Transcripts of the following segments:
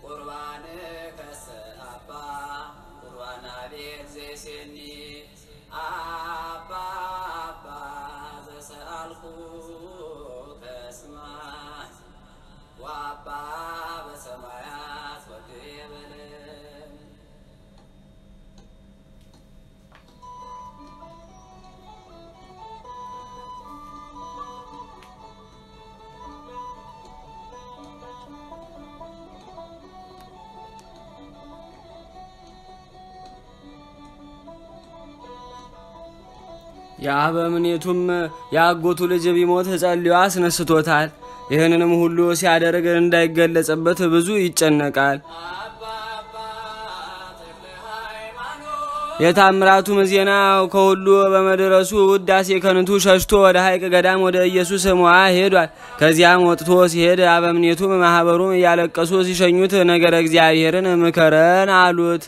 ቁርባን ከሰ አባ ቁርባና ቤት ዘይሴኒ አባ አባ ዘሰአልኩ ከስማይ ወአባ በሰማያት ወግየ በለን የአበምኔቱም የአጎቱ ልጅ ቢሞት ጸልዮ አስነስቶታል። ይህንንም ሁሉ ሲያደርግ እንዳይገለጽበት ብዙ ይጨነቃል። አባ አባ ተክለ ሃይማኖት የታምራቱም ዜና ከሁሉ በመድረሱ ውዳሴ ከንቱ ሸሽቶ ወደ ሐይቅ ገዳም ወደ ኢየሱስ ሞዓ ሄዷል። ከዚያም ወጥቶ ሲሄድ አበምኔቱም ማኅበሩም እያለቀሱ ሲሸኙት ነገረ እግዚአብሔርን ምከረን አሉት።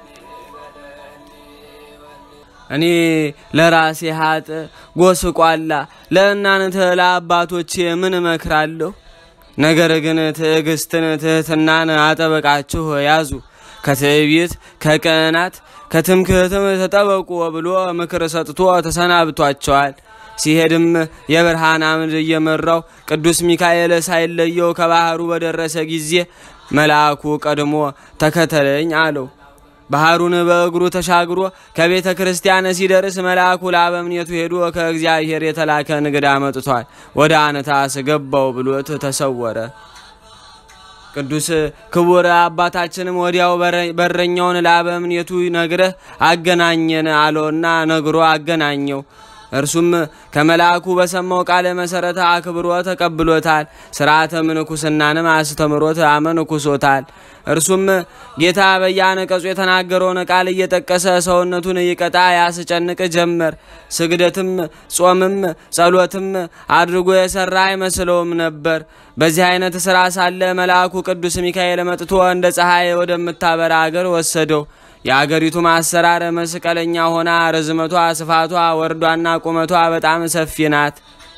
እኔ ለራሴ ሀጥ ጎስቋላ ለእናንተ ለአባቶቼ ምን እመክራለሁ? ነገር ግን ትዕግስትን፣ ትህትናን አጠበቃችሁ ያዙ። ከትዕቢት ከቅናት ከትምክህትም ተጠበቁ ብሎ ምክር ሰጥቶ ተሰናብቷቸዋል። ሲሄድም የብርሃን አምድ እየመራው ቅዱስ ሚካኤል ሳይለየው ከባህሩ በደረሰ ጊዜ መልአኩ ቀድሞ ተከተለኝ አለው። ባህሩን በእግሩ ተሻግሮ ከቤተ ክርስቲያን ሲደርስ መልአኩ ለአበምኔቱ ሄዶ ከእግዚአብሔር የተላከ እንግዳ መጥቷል፣ ወደ አነታስ ገባው ብሎት ተሰወረ። ቅዱስ ክቡር አባታችንም ወዲያው በረኛውን ለአበምኔቱ ነግረህ አገናኘን አለውና ነግሮ አገናኘው። እርሱም ከመልአኩ በሰማው ቃለ መሰረት አክብሮ ተቀብሎታል። ስርዓተ ምንኩስናንም አስተምሮት አመንኩሶታል። እርሱም ጌታ በየአነቀጹ የተናገረውን ቃል እየጠቀሰ ሰውነቱን ይቀጣ ያስጨንቅ ጀመር። ስግደትም ጾምም ጸሎትም አድርጎ የሰራ አይመስለውም ነበር። በዚህ አይነት ስራ ሳለ መልአኩ ቅዱስ ሚካኤል መጥቶ እንደ ፀሐይ ወደምታበራ አገር ወሰደው። የአገሪቱም አሰራር መስቀለኛ ሆና ርዝመቷ፣ ስፋቷ፣ ወርዷና ቁመቷ በጣም ሰፊ ናት።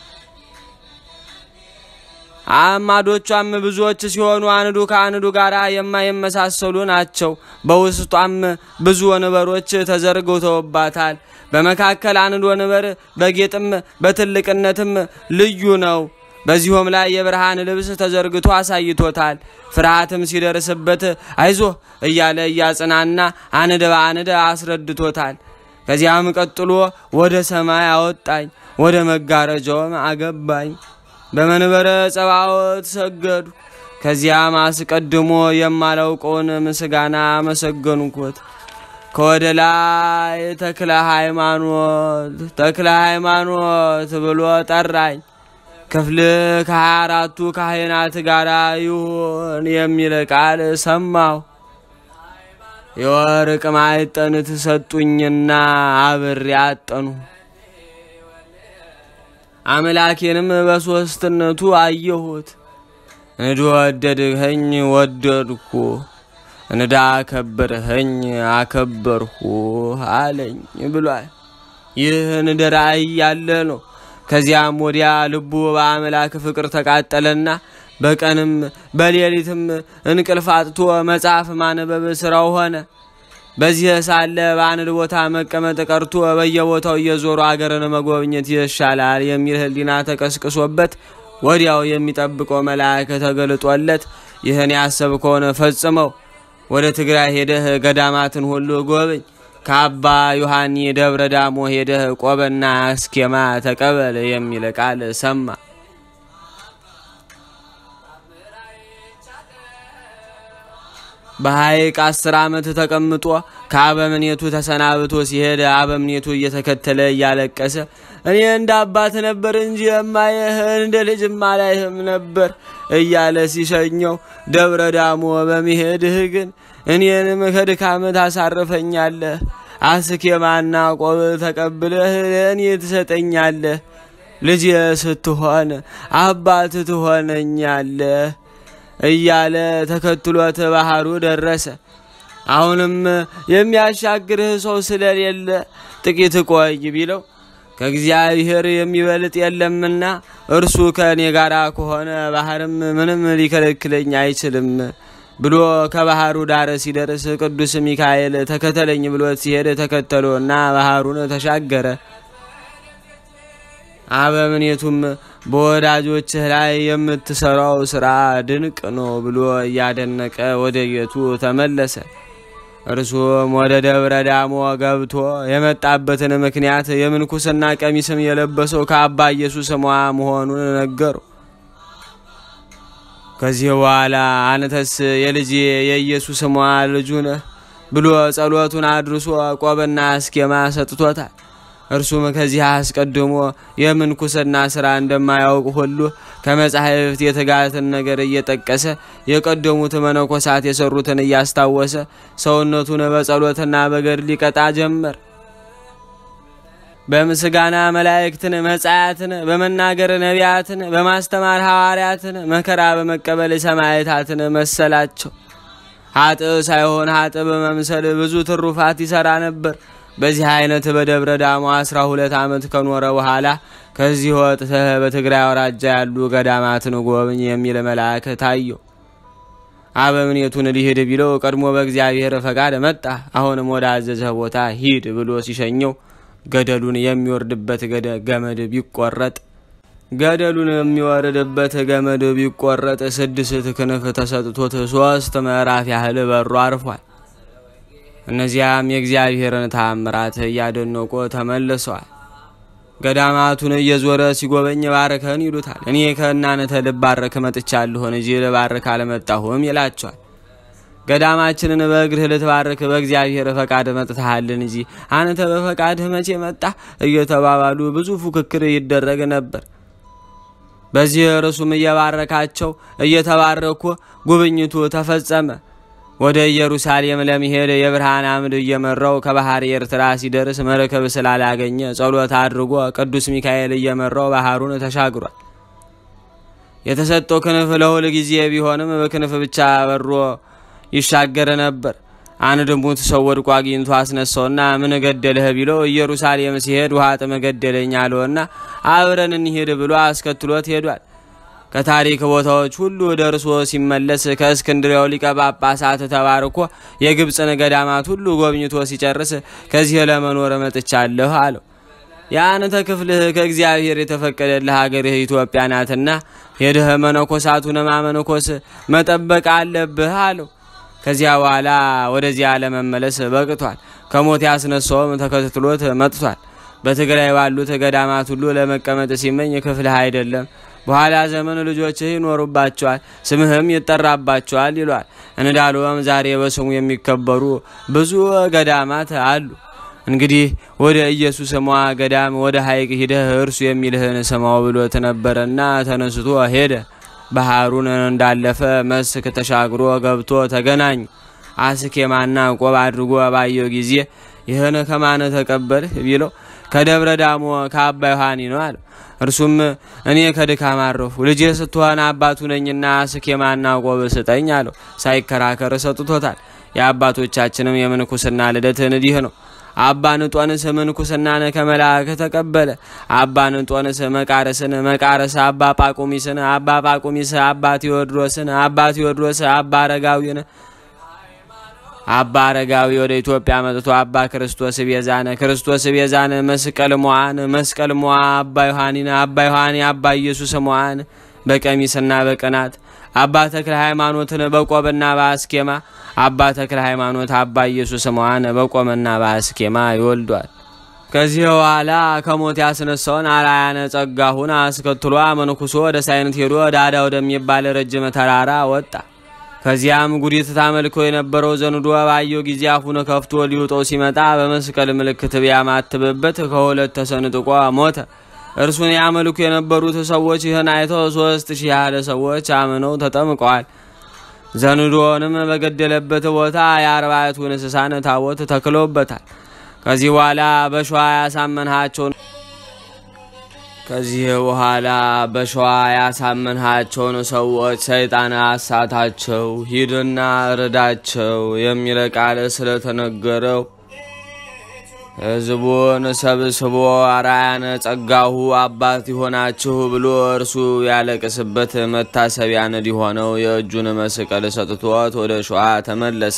አዕማዶቿም ብዙዎች ሲሆኑ አንዱ ከአንዱ ጋር የማይመሳሰሉ ናቸው። በውስጧም ብዙ ወንበሮች ተዘርግተውባታል። በመካከል አንድ ወንበር በጌጥም በትልቅነትም ልዩ ነው። በዚሁም ላይ የብርሃን ልብስ ተዘርግቶ አሳይቶታል። ፍርሃትም ሲደርስበት አይዞህ እያለ እያጽናና አንድ በአንድ አስረድቶታል። ከዚያም ቀጥሎ ወደ ሰማይ አወጣኝ፣ ወደ መጋረጃውም አገባኝ። በመንበረ ጸባዖት ሰገዱ። ከዚያም አስቀድሞ የማላውቀውን ምስጋና አመሰገንኩት። ከወደ ላይ ተክለ ሃይማኖት ተክለ ሃይማኖት ብሎ ጠራኝ። ክፍል ከሀያ አራቱ ካህናት ጋር ይሁን የሚል ቃል ሰማሁ። የወርቅ ማዕጠን ትሰጡኝና አብሬ አጠኑ። አምላኬንም በሦስትነቱ አየሁት። እንድወደድኸኝ ወደድኩ፣ እንዳከበርኸኝ አከበርሁ አለኝ ብሏል። ይህ እንደ ራእይ ያለ ነው። ከዚያም ወዲያ ልቡ በአምላክ ፍቅር ተቃጠለና በቀንም በሌሊትም እንቅልፍ አጥቶ መጽሐፍ ማንበብ ስራው ሆነ። በዚህ ሳለ በአንድ ቦታ መቀመጥ ቀርቶ በየቦታው እየዞሩ አገርን መጎብኘት ይሻላል የሚል ሕሊና ተቀስቅሶበት ወዲያው የሚጠብቀው መልአክ ተገልጦለት ይህን ያሰብከውን ፈጽመው ወደ ትግራይ ሄደህ ገዳማትን ሁሉ ጎብኝ ከአባ ዮሐኒ ደብረ ዳሞ ሄደህ ቆበና አስኬማ ተቀበል የሚል ቃል ሰማ። በሐይቅ አስር ዓመት ተቀምጦ ከአበምኔቱ ተሰናብቶ ሲሄድ አበምኔቱ እየተከተለ እያለቀሰ እኔ እንደ አባት ነበር እንጂ የማየህ እንደ ልጅም አላይህም ነበር እያለ ሲሸኘው ደብረ ዳሞ በመሄድህ ግን እኔንም ከድካም ታሳርፈኛለህ፣ አስኬማና ቆብ ተቀብለህ ለእኔ ትሰጠኛለህ፣ ልጅ ስትሆን አባት ትሆነኛለህ እያለ ተከትሎት ባህሩ ደረሰ። አሁንም የሚያሻግርህ ሰው ስለሌለ ጥቂት ቆይ ቢለው ከእግዚአብሔር የሚበልጥ የለምና እርሱ ከእኔ ጋር ከሆነ ባህርም ምንም ሊከለክለኝ አይችልም ብሎ ከባህሩ ዳር ሲደርስ ቅዱስ ሚካኤል ተከተለኝ ብሎት ሲሄድ ተከተሎና ባህሩን ተሻገረ። አበምኔቱም በወዳጆችህ ላይ የምትሰራው ስራ ድንቅ ነው ብሎ እያደነቀ ወደ ቤቱ ተመለሰ። እርሱም ወደ ደብረ ዳሞ ገብቶ የመጣበትን ምክንያት የምንኩስና ቀሚስም የለበሰው ከአባ ኢየሱስ ሟ መሆኑን ነገሩ። ከዚህ በኋላ አንተስ የልጅ የኢየሱስ ሟ ልጁ ነህ ብሎ ጸሎቱን አድርሶ ቆብና አስኬማ ሰጥቶታል። እርሱም ከዚህ አስቀድሞ የምንኩስና ስራ እንደማያውቅ ሁሉ ከመጻሕፍት የትጋትን ነገር እየጠቀሰ የቀደሙት መነኮሳት የሰሩትን እያስታወሰ ሰውነቱን በጸሎትና በገድል ሊቀጣ ጀመር። በምስጋና መላእክትን፣ መጻያትን፣ በመናገር ነቢያትን፣ በማስተማር ሐዋርያትን፣ መከራ በመቀበል ሰማዕታትን መሰላቸው። ሀጥ ሳይሆን ሀጥ በመምሰል ብዙ ትሩፋት ይሰራ ነበር። በዚህ አይነት በደብረ ዳሞ አስራ ሁለት ዓመት ከኖረ በኋላ ከዚህ ወጥተህ በትግራይ አውራጃ ያሉ ገዳማትን ጎብኝ የሚል መልአክ ታየው። አበምኔቱን ሊሄድ ቢለው ቀድሞ በእግዚአብሔር ፈቃድ መጣ። አሁንም ወደ አዘዘህ ቦታ ሂድ ብሎ ሲሸኘው ገደሉን የሚወርድበት ገመድ ቢቆረጥ ገደሉን የሚወርድበት ገመድ ቢቆረጥ ስድስት ክንፍ ተሰጥቶት ሶስት ምዕራፍ ያህል በሮ አርፏል። እነዚያም የእግዚአብሔርን ታምራት እያደነቁ ተመልሰዋል። ገዳማቱን እየዞረ ሲጎበኝ ባርከን ይሉታል። እኔ ከእናንተ ልባረክ መጥቻለሁን እንጂ ልባረክ አልመጣሁም ይላቸዋል። ገዳማችንን በእግርህ ልትባርክ በእግዚአብሔር ፈቃድ መጥተሃልን እንጂ አንተ በፈቃድህ መቼ መጣህ እየተባባሉ ብዙ ፉክክር ይደረግ ነበር። በዚህ እርሱም እየባረካቸው እየተባረኩ ጉብኝቱ ተፈጸመ። ወደ ኢየሩሳሌም ለመሄድ የብርሃን አምድ እየመራው ከባህር ኤርትራ ሲደርስ መርከብ ስላላገኘ ጸሎት አድርጎ ቅዱስ ሚካኤል እየመራው ባህሩን ተሻግሯል። የተሰጠው ክንፍ ለሁል ጊዜ ቢሆንም በክንፍ ብቻ በሮ ይሻገር ነበር። አንድ ሙት ሰው ወድቆ አግኝቶ አስነሳውና ምን ገደልህ ቢለው ኢየሩሳሌም ሲሄድ ውሃ ጥም ገደለኝ አለውና አብረን እንሂድ ብሎ አስከትሎት ሄዷል። ከታሪክ ቦታዎች ሁሉ ደርሶ ሲመለስ ከእስክንድሪያው ሊቀ ጳጳሳት ተባርኮ የግብፅን ገዳማት ሁሉ ጎብኝቶ ሲጨርስ ከዚህ ለመኖር መጥቻለሁ አለው። የአንተ ክፍልህ ከእግዚአብሔር የተፈቀደልህ ሀገርህ ኢትዮጵያ ናትና ሄደህ መነኮሳቱን ማመነኮስ መጠበቅ አለብህ አለው። ከዚያ በኋላ ወደዚያ ለመመለስ በቅቷል። ከሞት ያስነሳውም ተከትሎት መጥቷል። በትግራይ ባሉት ገዳማት ሁሉ ለመቀመጥ ሲመኝ ክፍልህ አይደለም በኋላ ዘመን ልጆችህ ይኖሩባቸዋል፣ ስምህም ይጠራባቸዋል ይሏል። እንዳሉም ዛሬ በስሙ የሚከበሩ ብዙ ገዳማት አሉ። እንግዲህ ወደ ኢየሱስ ሟ ገዳም ወደ ሐይቅ ሂደህ እርሱ የሚልህን ስማው ብሎት ነበረና ተነስቶ ሄደ። ባህሩን እንዳለፈ መስክ ተሻግሮ ገብቶ ተገናኙ። አስኬማና ቆብ አድርጎ ባየው ጊዜ ይህን ከማን ተቀበልህ ቢለው ከደብረ ዳሞ ከአባ ዮሐኒ ነው አለው። እርሱም እኔ ከድካም አረፉ ልጄ ስትሆን አባቱ ነኝና አስኬማና ቆብ ስጠኝ አለው። ሳይከራከር ሰጥቶታል። የአባቶቻችንም የምንኩስና ልደት እንዲህ ነው። አባ ንጦንስ ምንኩስናን ከመልአክ ተቀበለ። አባ ንጦንስ መቃርስን፣ መቃርስ አባ ጳቁሚስን፣ አባ ጳቁሚስ አባ ቴዎድሮስን፣ አባ ቴዎድሮስ አባ አረጋዊን አባ አረጋዊ ወደ ኢትዮጵያ መጥቶ አባ ክርስቶስ ቤዛነ ክርስቶስ ቤዛነ መስቀል ሞዓን መስቀል ሞዓ አባ ዮሐኒን አባ ዮሐኒ አባ ኢየሱስ ሞዓን በቀሚስና በቅናት አባ ተክለ ሃይማኖትን በቆብና በአስኬማ አባ ተክለ ሃይማኖት አባ ኢየሱስ ሞዓን በቆምና በአስኬማ ይወልዷል። ከዚህ በኋላ ከሞት ያስነሳውን አርአያነ ጸጋሁን አስከትሎ መንኩሶ ወደ ሳይንት ሄዶ ዳዳ ወደሚባል ረጅም ተራራ ወጣ። ከዚያም ጉዲት ታመልኮ የነበረው ዘንዶ ባየው ጊዜ አፉን ከፍቶ ሊውጠው ሲመጣ በመስቀል ምልክት ቢያማትብበት ከሁለት ተሰንጥቆ ሞተ። እርሱን ያመልኩ የነበሩት ሰዎች ይህን አይተው ሶስት ሺህ ያህል ሰዎች አምነው ተጠምቀዋል። ዘንዶንም በገደለበት ቦታ የአርባዕቱ እንስሳን ታቦት ተክሎበታል። ከዚህ በኋላ በሸዋ ያሳመንሃቸውን ከዚህ በኋላ በሸዋ ያሳመንሃቸውን ሰዎች ሰይጣን አሳታቸው፣ ሂድና እርዳቸው የሚል ቃል ስለተነገረው ሕዝቡን ሰብስቦ አርአያነ ጸጋሁ አባት ይሆናችሁ ብሎ እርሱ ያለቅስበት መታሰቢያ እንዲሆነው የእጁን መስቀል ሰጥቶት ወደ ሸዋ ተመለሰ።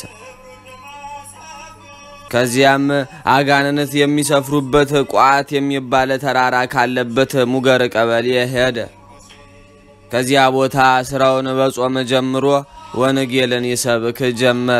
ከዚያም አጋንንት የሚሰፍሩበት ቋት የሚባል ተራራ ካለበት ሙገር ቀበሌ ሄደ። ከዚያ ቦታ ስራውን በጾም ጀምሮ ወንጌልን ይሰብክ ጀመረ።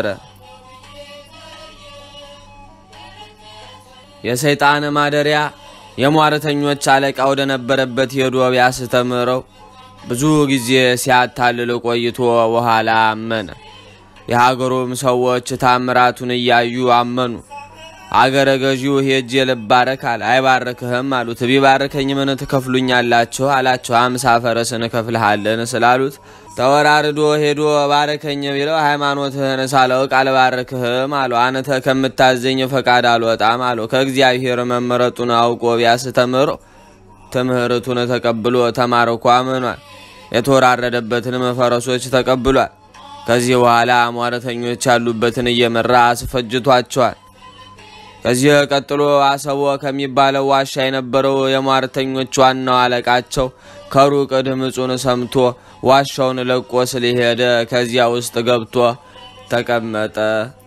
የሰይጣን ማደሪያ የሟርተኞች አለቃ ወደ ነበረበት ሄዶ ቢያስተምረው ብዙ ጊዜ ሲያታልል ቆይቶ በኋላ አመነ። የሀገሩም ሰዎች ታምራቱን እያዩ አመኑ። አገረ ገዢው ሄጄ ልባረክ አለ። አይባርክህም አሉት። ቢባርከኝ ምን ትከፍሉኛላችሁ አላቸው። አምሳ ፈረስ እንከፍልሃለን ስላሉት ተወራርዶ ሄዶ ባረከኝ ቢለው ሃይማኖትህን ሳላውቅ አልባርክህም አለው። አንተ ከምታዘኝ ፈቃድ አልወጣም አለው። ከእግዚአብሔር መመረጡን አውቆ ቢያስተምረው ትምህርቱን ተቀብሎ ተማርኮ አምኗል። የተወራረደበትንም ፈረሶች ተቀብሏል። ከዚህ በኋላ ሟረተኞች ያሉበትን እየመራ አስፈጅቷቸዋል። ከዚህ ቀጥሎ አሰቦ ከሚባለው ዋሻ የነበረው የሟርተኞች ዋናው አለቃቸው ከሩቅ ድምፁን ሰምቶ ዋሻውን ለቆ ስለሄደ ከዚያ ውስጥ ገብቶ ተቀመጠ።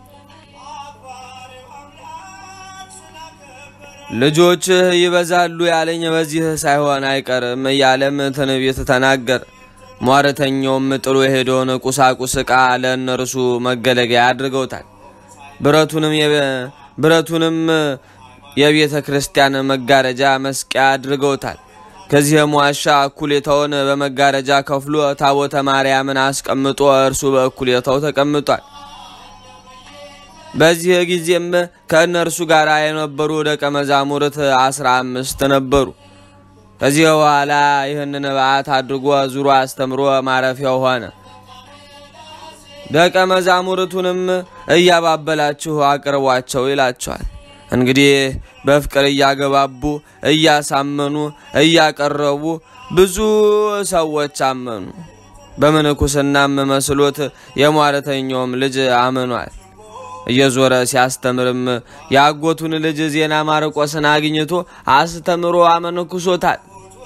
ልጆችህ ይበዛሉ ያለኝ በዚህ ሳይሆን አይቀርም እያለም ትንቢት ተናገር። ሟርተኛውም ጥሎ የሄደውን ቁሳቁስ ዕቃ ለእነርሱ መገለገያ አድርገውታል። ብረቱንም ብረቱንም የቤተ ክርስቲያን መጋረጃ መስቂያ አድርገውታል። ከዚህም ዋሻ እኩሌታውን በመጋረጃ ከፍሎ ታቦተ ማርያምን አስቀምጦ እርሱ በእኩሌታው ተቀምጧል። በዚህ ጊዜም ከእነርሱ ጋር የነበሩ ደቀ መዛሙርት አስራ አምስት ነበሩ። ከዚህ በኋላ ይህንን በዓት አድርጎ ዙሮ አስተምሮ ማረፊያው ሆነ። ደቀ መዛሙርቱንም እያባበላችሁ አቅርቧቸው ይላቸዋል። እንግዲህ በፍቅር እያገባቡ እያሳመኑ እያቀረቡ ብዙ ሰዎች አመኑ። በምንኩስናም መስሎት የሟረተኛውም ልጅ አምኗል። እየዞረ ሲያስተምርም የአጎቱን ልጅ ዜና ማርቆስን አግኝቶ አስተምሮ አመንኩሶታል።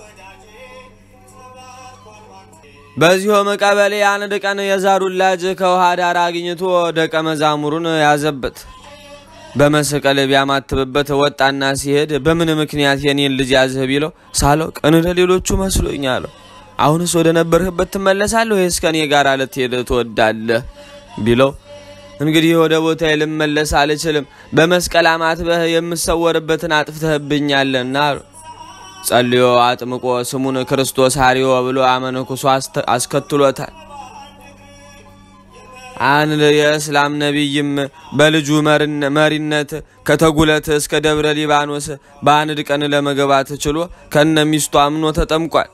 በዚሁም ቀበሌ አንድ ቀን የዛሩን ላጅ ከውሃ ዳር አግኝቶ ደቀ መዛሙሩን ያዘበት። በመስቀል ቢያማትብበት ወጣና ሲሄድ በምን ምክንያት የኔን ልጅ ያዝህ ቢለው ሳላውቅ እንደ ሌሎቹ መስሎኝ አለው። አሁንስ ወደ ነበርህበት ትመለሳለህ ወይስ ከኔ ጋር ልትሄድ ትወዳለህ ቢለው እንግዲህ ወደ ቦታ ልመለስ አልችልም፣ በመስቀል አማትበህ የምሰወርበትን አጥፍተህብኛልና አሉ። ጸልዮ አጥምቆ ስሙን ክርስቶስ ሐሪዮ ብሎ አመንኩሶ አስከትሎታል። አንድ የእስላም ነቢይም በልጁ መሪነት ከተጉለት እስከ ደብረ ሊባኖስ በአንድ ቀን ለመግባት ችሎ ከነ ሚስቱ አምኖ ተጠምቋል።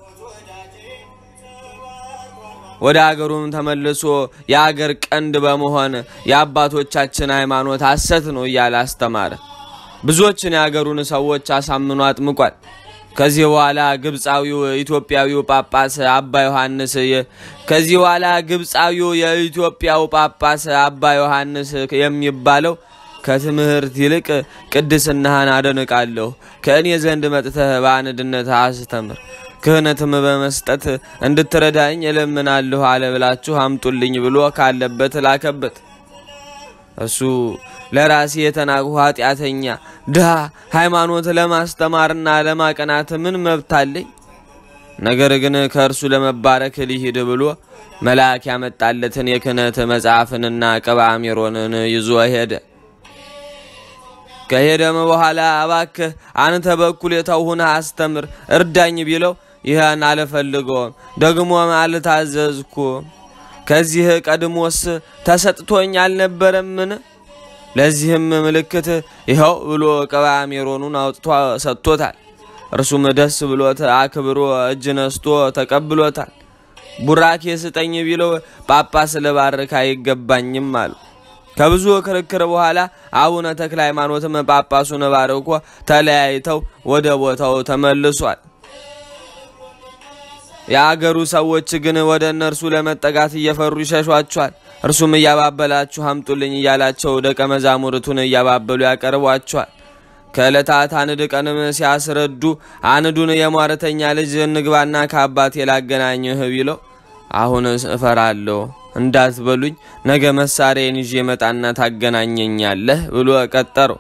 ወደ አገሩም ተመልሶ የአገር ቀንድ በመሆን የአባቶቻችን ሃይማኖት ሐሰት ነው እያለ አስተማረ። ብዙዎችን የአገሩን ሰዎች አሳምኖ አጥምቋል። ከዚህ በኋላ ግብፃዊው ኢትዮጵያዊው ጳጳስ አባ ዮሐንስ ከዚህ በኋላ ግብፃዊው የኢትዮጵያው ጳጳስ አባ ዮሐንስ የሚባለው ከትምህርት ይልቅ ቅድስናህን አደንቃለሁ፣ ከእኔ ዘንድ መጥተህ በአንድነት አስተምር፣ ክህነትም በመስጠት እንድትረዳኝ እለምናለሁ አለ ብላችሁ አምጡልኝ ብሎ ካለበት ላከበት። እሱ ለራሴ የተናቅሁ ኃጢአተኛ ድሃ ሃይማኖት ለማስተማርና ለማቀናት ምን መብት አለኝ? ነገር ግን ከእርሱ ለመባረክ ሊሂድ ብሎ መልአክ ያመጣለትን የክህነት መጽሐፍንና ቅብአ ሜሮንን ይዞ ሄደ። ከሄደም በኋላ እባክህ አንተ በእኩሌታው ሁነህ አስተምር እርዳኝ ቢለው ይህን አልፈልገውም፣ ደግሞም አልታዘዝኩም። ከዚህ ቀድሞስ ተሰጥቶኝ አልነበረምን? ለዚህም ምልክት ይኸው ብሎ ቅብአ ሜሮኑን አውጥቶ ሰጥቶታል። እርሱም ደስ ብሎት አክብሮ እጅ ነስቶ ተቀብሎታል። ቡራኬ ስጠኝ ቢለው ጳጳስ ልባርክ አይገባኝም አሉ። ከብዙ ክርክር በኋላ አቡነ ተክለ ሃይማኖትም ጳጳሱን ባርኮ ተለያይተው ወደ ቦታው ተመልሷል። የአገሩ ሰዎች ግን ወደ እነርሱ ለመጠጋት እየፈሩ ይሸሿቸዋል። እርሱም እያባበላችሁ አምጡልኝ እያላቸው ደቀ መዛሙርቱን እያባበሉ ያቀርቧቸዋል። ከዕለታት አንድ ቀንም ሲያስረዱ አንዱን የሟረተኛ ልጅ እንግባና ከአባቴ ላገናኝህ ቢለው አሁንስ እፈራለሁ እንዳትበሉኝ ነገ መሳሪያን ይዤ መጣና ታገናኘኛለህ ብሎ ቀጠረው።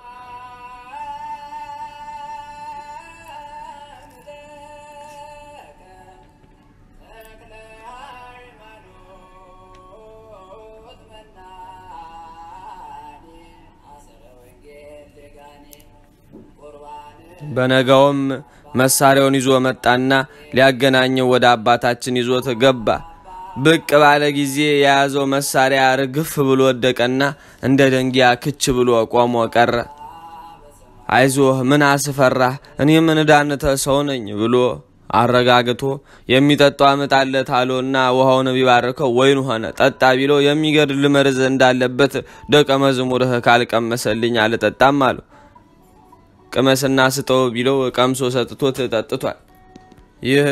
በነጋውም መሳሪያውን ይዞ መጣና ሊያገናኘው ወደ አባታችን ይዞት ገባ። ብቅ ባለ ጊዜ የያዘው መሳሪያ ርግፍ ብሎ ወደቀና እንደ ደንጊያ ክች ብሎ ቆሞ ቀረ። አይዞህ ምን አስፈራህ? እኔ ምን ዳንተ ሰው ነኝ ብሎ አረጋግቶ የሚጠጣው አመጣለት አለውና ውሃውን ቢባርከው ወይን ሆነ። ጠጣ ቢለው የሚገድል መርዝ እንዳለበት ደቀ መዝሙርህ ካልቀመሰልኝ አልጠጣም አለው። ቅመስና ስጠው ቢለው ቀምሶ ሰጥቶት ጠጥቷል። ይህ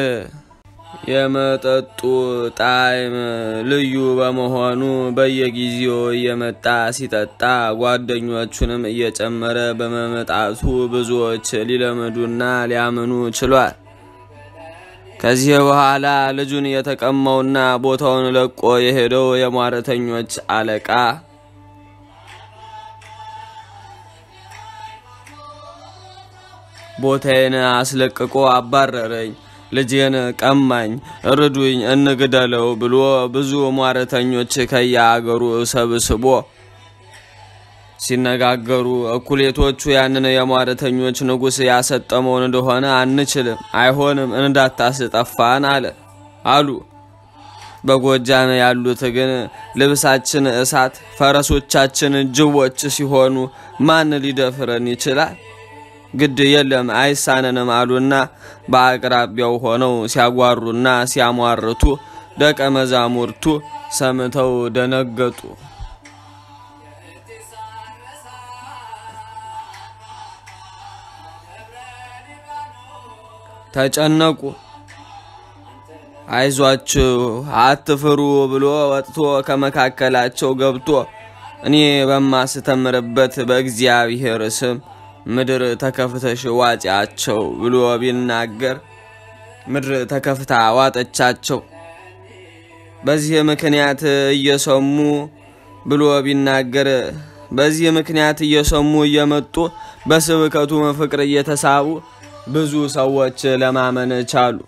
የመጠጡ ጣዕም ልዩ በመሆኑ በየጊዜው እየመጣ ሲጠጣ ጓደኞቹንም እየጨመረ በመመጣቱ ብዙዎች ሊለምዱና ሊያምኑ ችሏል። ከዚህ በኋላ ልጁን የተቀማውና ቦታውን ለቆ የሄደው የሟረተኞች አለቃ ቦታዬን አስለቅቆ አባረረኝ፣ ልጄን ቀማኝ፣ እርዱኝ፣ እንግደለው ብሎ ብዙ ሟረተኞች ከየአገሩ ሰብስቦ ሲነጋገሩ እኩሌቶቹ ያንን የሟረተኞች ንጉሥ ያሰጠመውን እንደሆነ አንችልም፣ አይሆንም፣ እንዳታስጠፋን አለ አሉ። በጎጃም ያሉት ግን ልብሳችን እሳት፣ ፈረሶቻችን ጅቦች ሲሆኑ ማን ሊደፍረን ይችላል? ግድ የለም አይሳነንም አሉና በአቅራቢያው ሆነው ሲያጓሩና ሲያሟርቱ ደቀ መዛሙርቱ ሰምተው ደነገጡ። ተጨነቁ። አይዟችሁ አትፍሩ ብሎ ወጥቶ ከመካከላቸው ገብቶ እኔ በማስተምርበት በእግዚአብሔር ስም ምድር ተከፍተሽ ዋጫቸው ብሎ ቢናገር ምድር ተከፍታ ዋጠቻቸው። በዚህ ምክንያት እየሰሙ ብሎ ቢናገር በዚህ ምክንያት እየሰሙ እየመጡ በስብከቱ ፍቅር እየተሳቡ ብዙ ሰዎች ለማመን ቻሉ።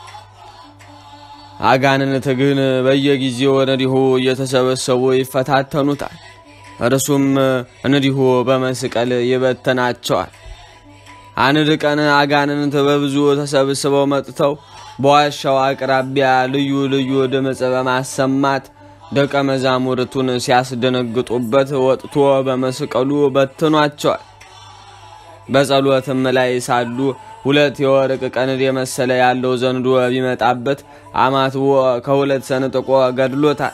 አጋንንት ግን በየጊዜው እንዲሁ እየተሰበሰቡ ይፈታተኑታል። እርሱም እንዲሁ በመስቀል ይበተናቸዋል። አንድ ቀን አጋንንት በብዙ ተሰብስበው መጥተው በዋሻው አቅራቢያ ልዩ ልዩ ድምፅ በማሰማት ደቀ መዛሙርቱን ሲያስደነግጡበት ወጥቶ በመስቀሉ በትኗቸዋል። በጸሎትም ላይ ሳሉ ሁለት የወርቅ ቀንድ የመሰለ ያለው ዘንዶ ቢመጣበት አማትቦ ከሁለት ሰንጥቆ ገድሎታል።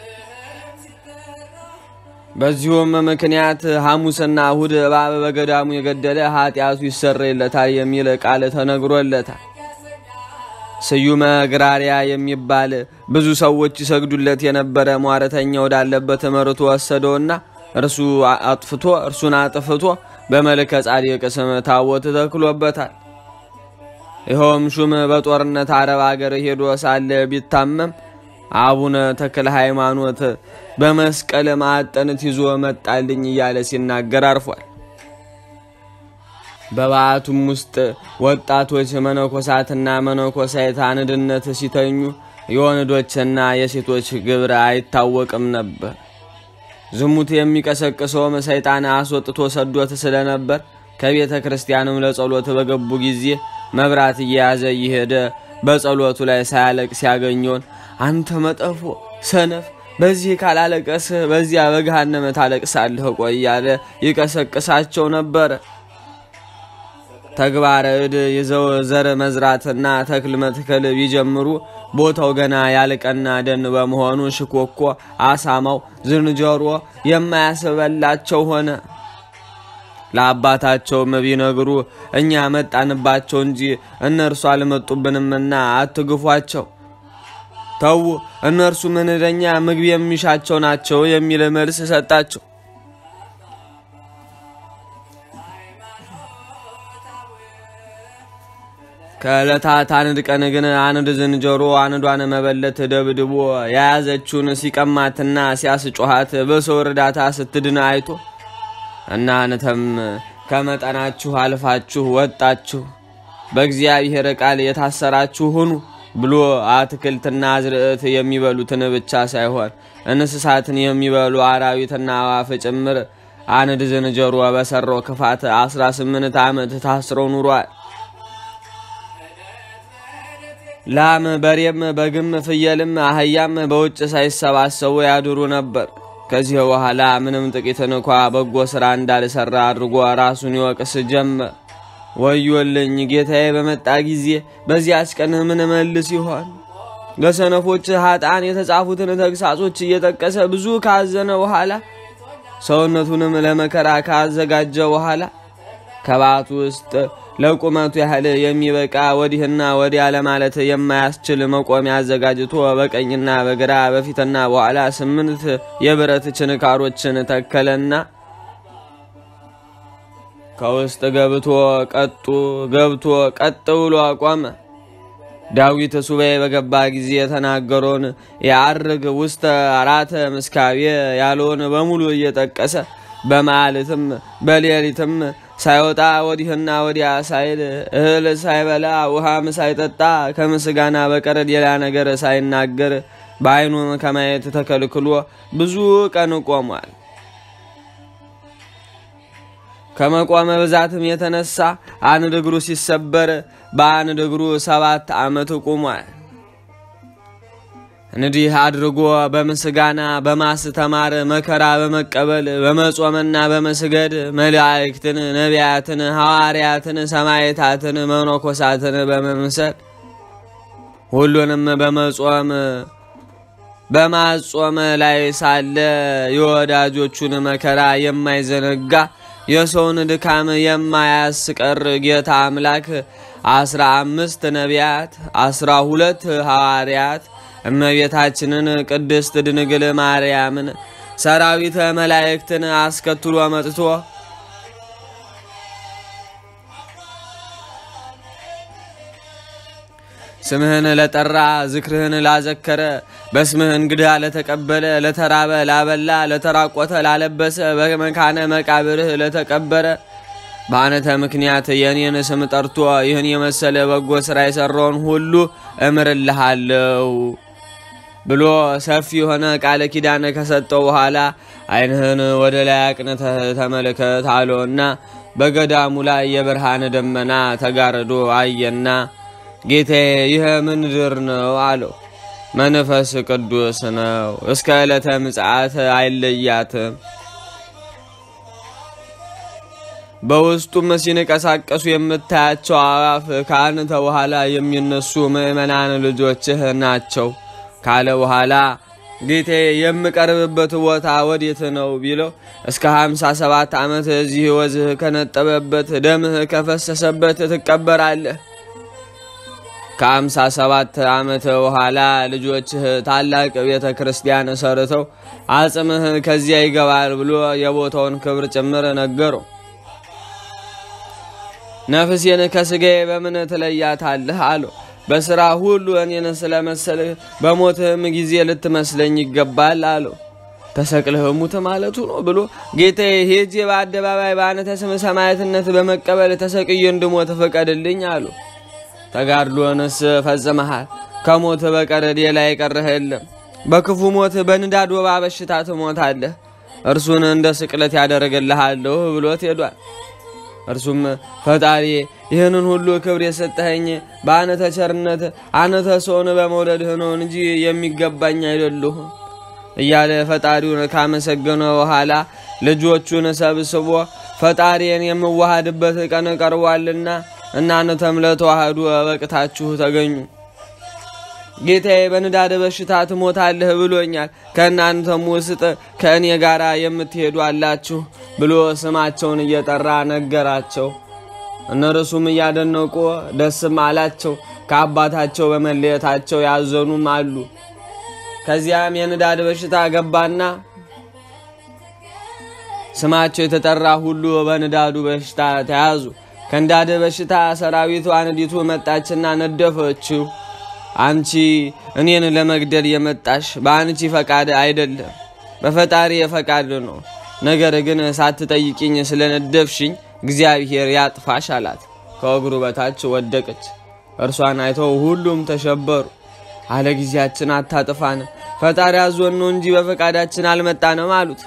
በዚሁም ምክንያት ሐሙስና እሁድ እባብ በገዳሙ የገደለ ኃጢአቱ ይሰረይለታል የሚል ቃል ተነግሮለታል። ስዩመ ግራሪያ የሚባል ብዙ ሰዎች ይሰግዱለት የነበረ ሟረተኛ ወዳለበት መርቶ ወሰደውና እርሱ አጥፍቶ እርሱን አጥፍቶ በመልከ ጻድቅ ስም ታቦት ተክሎበታል። ይኸውም ሹም በጦርነት አረብ አገር ሄዶ ሳለ ቢታመም አቡነ ተክለ ሃይማኖት በመስቀል ማዕጠንት ይዞ መጣልኝ እያለ ሲናገር አርፏል። በበዓቱም ውስጥ ወጣቶች መነኮሳትና መነኮሳይት አንድነት ሲተኙ የወንዶችና የሴቶች ግብር አይታወቅም ነበር። ዝሙት የሚቀሰቅሰውም ሰይጣን አስወጥቶ ሰዶት ስለነበር ከቤተ ክርስቲያንም ለጸሎት በገቡ ጊዜ መብራት እየያዘ እየሄደ በጸሎቱ ላይ ሳያለቅ ሲያገኘውን አንተ መጠፎ ሰነፍ፣ በዚህ ካላለቀስህ በዚያ በገሃነመ ታለቅሳለህ ቆይ እያለ ይቀሰቅሳቸው ነበረ። ተግባረ እድ ይዘው ዘር መዝራትና ተክል መትከል ቢጀምሩ ቦታው ገና ያልቀና ደን በመሆኑ ሽኮኮ፣ አሳማው፣ ዝንጀሮ የማያስበላቸው ሆነ። ለአባታቸውም ቢነግሩ እኛ መጣንባቸው እንጂ እነርሱ አልመጡብንምና አትግፏቸው፣ ተዉ፣ እነርሱ ምንደኛ ምግብ የሚሻቸው ናቸው የሚል መልስ ሰጣቸው። ከዕለታት አንድ ቀን ግን አንድ ዝንጀሮ አንዷን መበለት ደብድቦ የያዘችውን ሲቀማትና ሲያስጮኋት በሰው እርዳታ ስትድን አይቶ እናንተም ከመጠናችሁ አልፋችሁ ወጣችሁ፣ በእግዚአብሔር ቃል የታሰራችሁ ሁኑ ብሎ አትክልትና አዝርዕት የሚበሉትን ብቻ ሳይሆን እንስሳትን የሚበሉ አራዊትና አዋፍ ጭምር አንድ ዝንጀሮ በሰራው ክፋት 18 ዓመት ታስሮ ኑሯል። ላም፣ በሬም፣ በግም፣ ፍየልም አህያም በውጭ ሳይሰባሰቡ ያድሩ ነበር። ከዚህ በኋላ ምንም ጥቂት እንኳ በጎ ሥራ እንዳልሰራ አድርጎ ራሱን ይወቅስ ጀመር። ወዮልኝ ጌታዬ በመጣ ጊዜ በዚያች ቀን ምን መልስ ይሆን? ለሰነፎች ኃጥአን የተጻፉትን ተግሳጾች እየጠቀሰ ብዙ ካዘነ በኋላ ሰውነቱንም ለመከራ ካዘጋጀ በኋላ ከባት ውስጥ ለቁመቱ ያህል የሚበቃ ወዲህና ወዲያ ለማለት የማያስችል መቆሚያ አዘጋጅቶ በቀኝና በግራ በፊትና በኋላ ስምንት የብረት ችንካሮችን ተከለና ከውስጥ ገብቶ ቀጡ ገብቶ ቀጥ ብሎ አቆመ። ዳዊት ሱባኤ በገባ ጊዜ የተናገረውን የአርግ ውስተ አራተ ምስካቤ ያለውን በሙሉ እየጠቀሰ በመዓልትም በሌሊትም ሳይወጣ ወዲህና ወዲያ ሳይል እህል ሳይበላ ውሃም ሳይጠጣ ከምስጋና በቀር ሌላ ነገር ሳይናገር በዓይኑም ከማየት ተከልክሎ ብዙ ቀን ቆሟል። ከመቆመ ብዛትም የተነሳ አንድ እግሩ ሲሰበር በአንድ እግሩ ሰባት ዓመት ቆሟል። እንዲህ አድርጎ በምስጋና በማስተማር መከራ በመቀበል በመጾምና በመስገድ መላእክትን፣ ነቢያትን፣ ሐዋርያትን፣ ሰማዕታትን፣ መነኮሳትን በመምሰል ሁሉንም በመጾም በማጾም ላይ ሳለ የወዳጆቹን መከራ የማይዘነጋ የሰውን ድካም የማያስቀር ጌታ አምላክ አስራ አምስት ነቢያት አስራ ሁለት ሐዋርያት እመቤታችንን ቅድስት ድንግል ማርያምን ሰራዊተ መላእክትን አስከትሎ መጥቶ ስምህን ለጠራ ዝክርህን ላዘከረ በስምህ እንግዳ ለተቀበለ ለተራበ ላበላ ለተራቆተ ላለበሰ በመካነ መቃብርህ ለተቀበረ በአንተ ምክንያት የእኔን ስም ጠርቶ ይህን የመሰለ በጎ ሥራ የሠራውን ሁሉ እምርልሃለሁ ብሎ ሰፊ የሆነ ቃለ ኪዳን ከሰጠው በኋላ ዓይንህን ወደ ላይ አቅንተህ ተመልከት አለውና በገዳሙ ላይ የብርሃን ደመና ተጋርዶ አየና ጌታዬ ይህ ምንድር ነው አለው። መንፈስ ቅዱስ ነው፣ እስከ ዕለተ ምጽአት አይለያትም። በውስጡም ሲንቀሳቀሱ የምታያቸው አዕዋፍ ከአንተ በኋላ የሚነሱ ምእመናን ልጆችህ ናቸው ካለ በኋላ ጌቴ የምቀርብበት ቦታ ወዴት ነው ቢለው እስከ ሀምሳ ሰባት ዓመት እዚህ ወዝህ ከነጠበበት ደምህ ከፈሰሰበት ትቀበራለህ። ከአምሳ ሰባት ዓመት በኋላ ልጆችህ ታላቅ ቤተ ክርስቲያን ሰርተው አጽምህ ከዚያ ይገባል ብሎ የቦታውን ክብር ጭምር ነገረው። ነፍሴን ከስጋዬ በምን ትለያታለህ አለው። በሥራ ሁሉ እኔን ስለመሰልህ በሞትህም ጊዜ ልትመስለኝ ይገባል አለው። ተሰቅለህ ሙት ማለቱ ነው ብሎ ጌታዬ ሄጄ በአደባባይ በአንተ ስም ሰማዕትነት በመቀበል ተሰቅዬ እንድሞት ፍቀድልኝ አሉ። ተጋድሎንስ ፈጽመሃል፣ ከሞት በቀር ሌላ የቀረህ የለም። በክፉ ሞት በንዳድ ወባ በሽታ ትሞታለህ፣ እርሱን እንደ ስቅለት ያደረግልሃለሁ ብሎት ሄዷል። እርሱም ፈጣሪ ይህንን ሁሉ ክብር የሰጠኸኝ በአንተ ቸርነት አንተ ሰውን በመውደድህ ነው እንጂ የሚገባኝ አይደለሁም እያለ ፈጣሪውን ካመሰገነ በኋላ ልጆቹን ሰብስቦ ፈጣሪን የምዋሃድበት ቀን ቀርቧልና እናንተም ለተዋህዱ በቅታችሁ ተገኙ። ጌታዬ በንዳድ በሽታ ትሞታለህ ብሎኛል። ከእናንተም ውስጥ ከእኔ ጋር የምትሄዱ አላችሁ ብሎ ስማቸውን እየጠራ ነገራቸው። እነርሱም እያደነቁ ደስም አላቸው። ከአባታቸው በመለየታቸው ያዘኑም አሉ። ከዚያም የንዳድ በሽታ ገባና ስማቸው የተጠራ ሁሉ በንዳዱ በሽታ ተያዙ። ከእንዳደ በሽታ ሰራዊቱ አንዲቱ መጣችና ነደፈችው። አንቺ እኔን ለመግደል የመጣሽ በአንቺ ፈቃድ አይደለም፣ በፈጣሪ ፈቃድ ነው። ነገር ግን ሳትጠይቂኝ ስለነደፍሽኝ እግዚአብሔር ያጥፋሽ አላት። ከእግሩ በታች ወደቀች። እርሷን አይተው ሁሉም ተሸበሩ። አለ ጊዜያችን አታጥፋን፣ ፈጣሪ አዞን ነው እንጂ በፈቃዳችን አልመጣንም አሉት።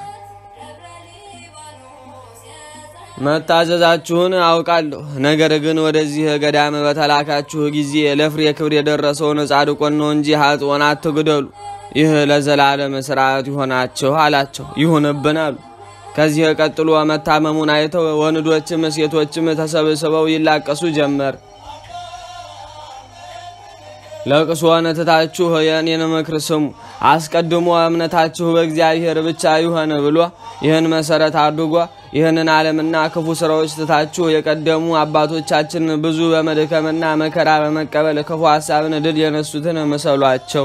መታዘዛችሁን አውቃለሁ። ነገር ግን ወደዚህ ገዳም በተላካችሁ ጊዜ ለፍሬ ክብር የደረሰውን ጻድቆን ነው እንጂ ኃጥኦን አትግደሉ። ይህ ለዘላለም ስርዓት ይሆናችሁ አላቸው። ይሁንብን አሉ። ከዚህ ቀጥሎ መታመሙን አይተው ወንዶችም ሴቶችም ተሰብስበው ይላቀሱ ጀመር። ለቅሶን ትታችሁ የእኔን ምክር ስሙ። አስቀድሞ እምነታችሁ በእግዚአብሔር ብቻ ይሆን ብሎ ይህን መሰረት አድርጎ ይህንን ዓለምና ክፉ ስራዎች ትታችሁ የቀደሙ አባቶቻችን ብዙ በመድከምና መከራ በመቀበል ክፉ ሀሳብን ድል የነሱትን ምሰሏቸው።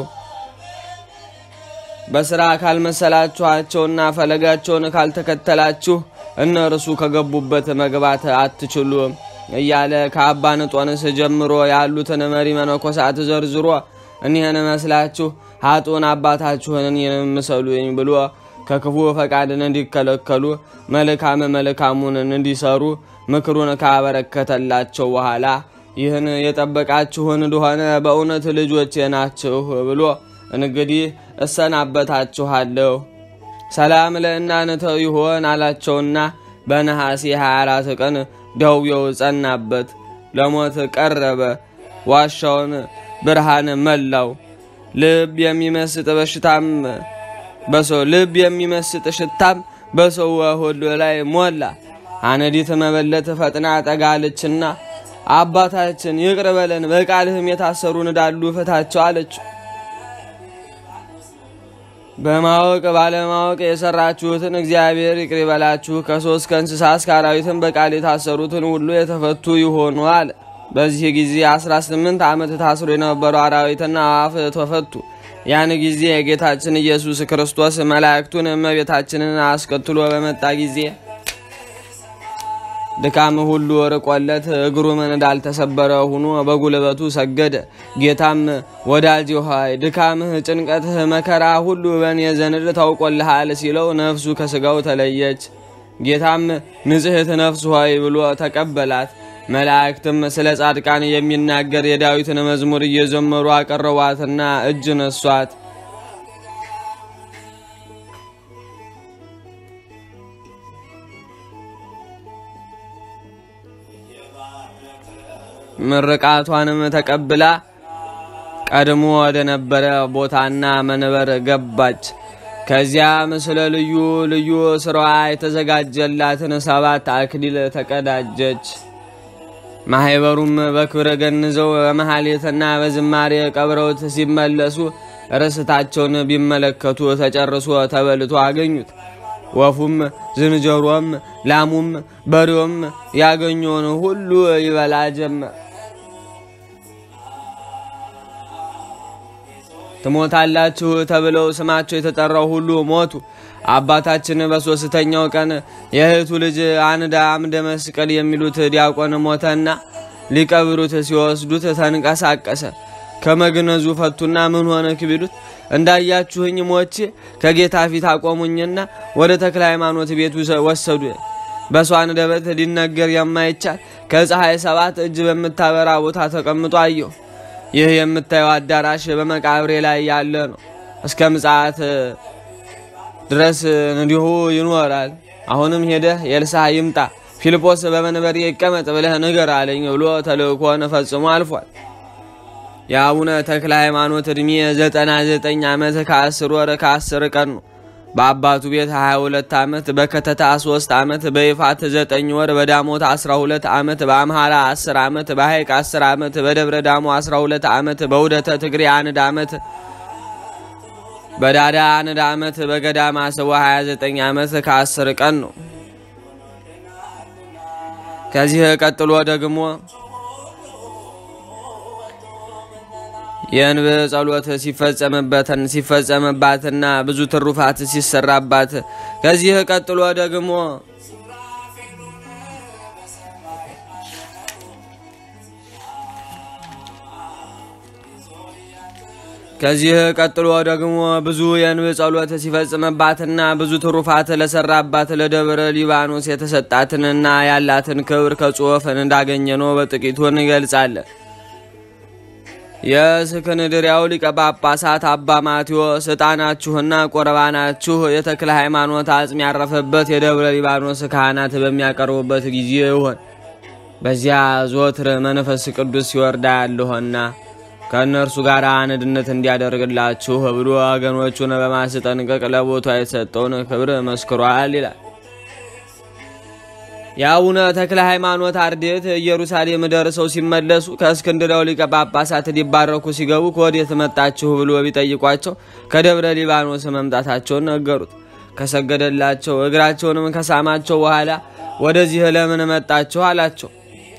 በስራ ካልመሰላችኋቸውና ፈለጋቸውን ካልተከተላችሁ እነርሱ ከገቡበት መግባት አትችሉም እያለ ከአባ ንጦንስ ጀምሮ ያሉትን መሪ መነኮሳት ዘርዝሮ እኒህን መስላችሁ ሀጡን አባታችሁን እኔን ምሰሉኝ ብሎ ከክፉ ፈቃድን እንዲከለከሉ መልካም መልካሙን እንዲሰሩ ምክሩን ካበረከተላቸው በኋላ ይህን የጠበቃችሁን እንደሆነ በእውነት ልጆቼ ናችሁ ብሎ እንግዲህ እሰናበታችኋለሁ፣ ሰላም ለእናንተ ይሆን አላቸውና በነሐሴ 24 ቀን ደውየው ጸናበት፣ ለሞት ቀረበ። ዋሻውን ብርሃን መላው። ልብ የሚመስጥ በሽታም በሰው ልብ የሚመስጥ ሽታም በሰው ሁሉ ላይ ሞላ። አነዲት መበለት ፈጥና ጠጋለችና አባታችን ይቅር በለን፣ በቃልህም የታሰሩ እንዳሉ ፍታቸው አለችው። በማወቅ ባለማወቅ የሰራችሁትን እግዚአብሔር ይቅር ይበላችሁ። ከሶስት ከእንስሳ እስከ አራዊትን በቃል የታሰሩትን ሁሉ የተፈቱ ይሆኑ አለ። በዚህ ጊዜ 18 ዓመት ታስሮ የነበሩ አራዊትና አዋፍ ተፈቱ። ያን ጊዜ የጌታችን ኢየሱስ ክርስቶስ መላእክቱን እመቤታችንን አስከትሎ በመጣ ጊዜ ድካም ሁሉ ርቆለት እግሩም እንዳልተሰበረ ሆኖ በጉልበቱ ሰገደ። ጌታም ወዳጅ ሆይ ድካምህ፣ ጭንቀትህ፣ መከራ ሁሉ በእኔ ዘንድ ታውቆልሃል ሲለው ነፍሱ ከስጋው ተለየች። ጌታም ንጽሕት ነፍስ ሆይ ብሎ ተቀበላት። መላእክትም ስለ ጻድቃን የሚናገር የዳዊትን መዝሙር እየዘመሩ አቀረቧትና እጅ ነሷት። ምርቃቷንም ተቀብላ ቀድሞ ወደ ነበረ ቦታና መንበር ገባች። ከዚያም ስለ ልዩ ልዩ ስራዋ የተዘጋጀላትን ሰባት አክሊል ተቀዳጀች። ማህበሩም በክብረ ገንዘው በመሐሌትና በዝማሬ ቀብረውት ሲመለሱ ርስታቸውን ቢመለከቱ ተጨርሶ ተበልቶ አገኙት። ወፉም ዝንጀሮም ላሙም በሬውም ያገኘውን ሁሉ ይበላ ጀመር። ትሞታላችሁ ተብለው ስማቸው የተጠራው ሁሉ ሞቱ። አባታችን በሦስተኛው ቀን የእህቱ ልጅ አንድ አምደ መስቀል የሚሉት ዲያቆን ሞተና ሊቀብሩት ሲወስዱት ተንቀሳቀሰ። ከመግነዙ ፈቱና ምን ሆነክ ቢሉት እንዳያችሁኝ ሞቼ ከጌታ ፊት አቆሙኝና ወደ ተክለ ሃይማኖት ቤት ወሰዱ። በሷ አንደበት ሊነገር የማይቻል ከፀሐይ ሰባት እጅ በምታበራ ቦታ ተቀምጦ አየሁ። ይህ የምታየው አዳራሽ በመቃብሬ ላይ ያለ ነው። እስከ ምጽአት ድረስ እንዲሁ ይኖራል። አሁንም ሄደህ ኤልሳዕ ይምጣ፣ ፊልጶስ በመንበሬ ይቀመጥ ብለህ ንገር አለኝ ብሎ ተልእኮን ፈጽሞ አልፏል። የአቡነ ተክለ ሃይማኖት ዕድሜ ዘጠና ዘጠኝ ዓመት ከአስር ወር ከአስር ቀን ነው። በአባቱ ቤት 22 ዓመት፣ በከተታ 3 ዓመት፣ በይፋት 9 ወር፣ በዳሞት 12 ዓመት፣ በአምሃራ 10 ዓመት፣ በሐይቅ 10 ዓመት፣ በደብረ ዳሞ 12 ዓመት፣ በውደተ ትግሬ አንድ ዓመት፣ በዳዳ አንድ ዓመት፣ በገዳማ ስቦ 29 ዓመት ከ10 ቀን ነው። ከዚህ ቀጥሎ ደግሞ የእንብ ጸሎት ሲፈጸምበትን ሲፈጸምባትና ብዙ ትሩፋት ሲሰራባት ከዚህ ቀጥሎ ደግሞ ከዚህ ቀጥሎ ደግሞ ብዙ የንብ ጸሎት ሲፈጽምባትና ብዙ ትሩፋት ለሰራባት ለደብረ ሊባኖስ የተሰጣትንና ያላትን ክብር ከጽሑፍ እንዳገኘ ነው በጥቂቱ እንገልጻለን። የእስክንድርያው ሊቀ ጳጳሳት አባ ማቴዎስ ዕጣናችሁና ቁርባናችሁ የተክለ ሃይማኖት አጽም ያረፈበት የደብረ ሊባኖስ ካህናት በሚያቀርቡበት ጊዜ ይሆን። በዚያ ዞትር መንፈስ ቅዱስ ሲወርዳ ያለሆና ከእነርሱ ጋር አንድነት እንዲያደርግላችሁ ብሎ ወገኖቹን በማስጠንቀቅ ለቦታ የተሰጠውን ክብር መስክሯል ይላል። የአቡነ ተክለ ሃይማኖት አርድእት ኢየሩሳሌም ደርሰው ሲመለሱ ከእስክንድርያው ሊቀ ጳጳሳት ሊባረኩ ሲገቡ ከወዴት መጣችሁ ብሎ ቢጠይቋቸው ከደብረ ሊባኖስ መምጣታቸውን ነገሩት። ከሰገደላቸው እግራቸውንም ከሳማቸው በኋላ ወደዚህ ለምን መጣችሁ አላቸው።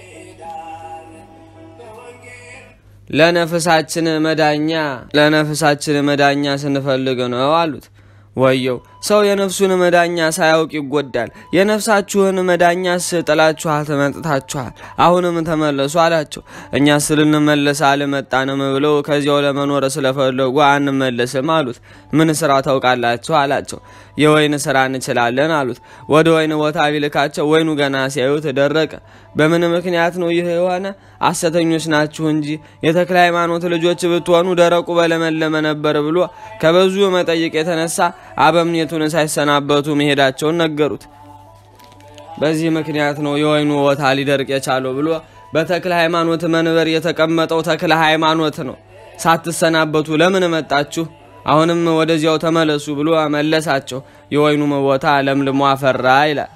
ለነፍሳችን መዳኛ ለነፍሳችን መዳኛ ስንፈልግ ነው አሉት። ወየው ሰው የነፍሱን መዳኛ ሳያውቅ ይጎዳል። የነፍሳችሁን መዳኛስ ጥላችኋል፣ ተመጥታችኋል። አሁንም ተመለሱ አላቸው። እኛስ ልንመለስ አልመጣንም ብለው ከዚያው ለመኖር ስለፈለጉ አንመለስም አሉት። ምን ስራ ታውቃላችሁ አላቸው። የወይን ስራ እንችላለን አሉት። ወደ ወይን ቦታ ቢልካቸው ወይኑ ገና ሲያዩት ደረቀ። በምን ምክንያት ነው ይህ የሆነ? ሐሰተኞች ናችሁ እንጂ የተክለ ሃይማኖት ልጆች ብትሆኑ ደረቁ በለመለመ ነበር ብሎ ከበዙ መጠይቅ የተነሳ አበምኔቱን ሳይሰናበቱ መሄዳቸውን ነገሩት። በዚህ ምክንያት ነው የወይኑ ቦታ ሊደርቅ የቻለው ብሎ በተክለ ሃይማኖት መንበር የተቀመጠው ተክለ ሃይማኖት ነው። ሳትሰናበቱ ለምን መጣችሁ? አሁንም ወደዚያው ተመለሱ ብሎ መለሳቸው። የወይኑም ቦታ ለምልሞ አፈራ ይላል።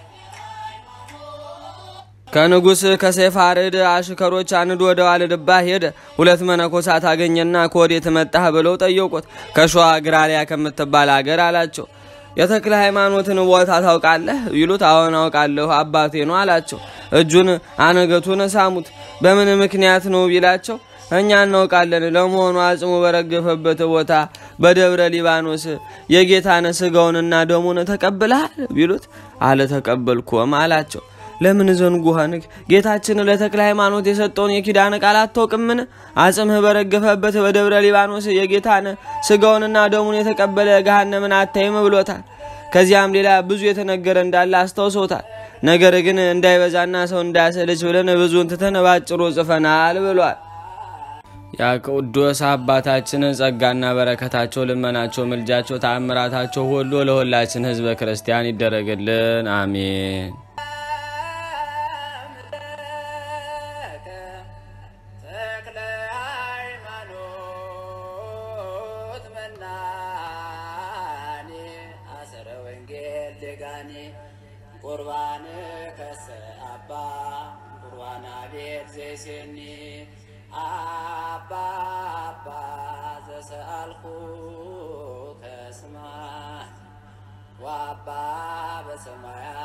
ከንጉሥ ከሴፋርድ አሽከሮች አንዱ ወደ ዋልድባ ሄደ። ሁለት መነኮሳት አገኘና ከወዴት መጣህ ብለው ጠየቁት። ከሸዋ ግራሪያ ከምትባል አገር አላቸው። የተክለ ሃይማኖትን ቦታ ታውቃለህ ይሉት፣ አዎን አውቃለሁ አባቴ ነው አላቸው። እጁን አነገቱን ሳሙት። በምን ምክንያት ነው ቢላቸው እኛ እናውቃለን። ለመሆኑ አጽሙ በረገፈበት ቦታ በደብረ ሊባኖስ የጌታን ስጋውንና ደሙን ተቀብለሃል ቢሉት አልተቀበልኩም አላቸው። ለምን ዘንጉ ሆንክ? ጌታችን ለተክለ ሃይማኖት የሰጠውን የኪዳን ቃል አታውቅምን? አጽምህ በረገፈበት በደብረ ሊባኖስ የጌታን ስጋውንና ደሙን የተቀበለ ገሃነምን አታይም ብሎታል። ከዚያም ሌላ ብዙ የተነገረ እንዳለ አስታውሶታል። ነገር ግን እንዳይበዛና ሰው እንዳያሰለች ብለን ብዙን ትተን ባጭሩ ጽፈናል ብሏል። ያ ቅዱስ አባታችን ጸጋና በረከታቸው፣ ልመናቸው፣ ምልጃቸው፣ ተአምራታቸው ሁሉ ለሁላችን ሕዝበ ክርስቲያን ይደረግልን፣ አሜን። ተክለ ሃይማኖት መናኔ አሰረ ወንጌል ደጋኔ ቁርባን ከሰ አባ ቁርባና ቤት ዘይሴኒ አባ አባ ዘሰአልኩ ከስማ ወአባ በሰማያ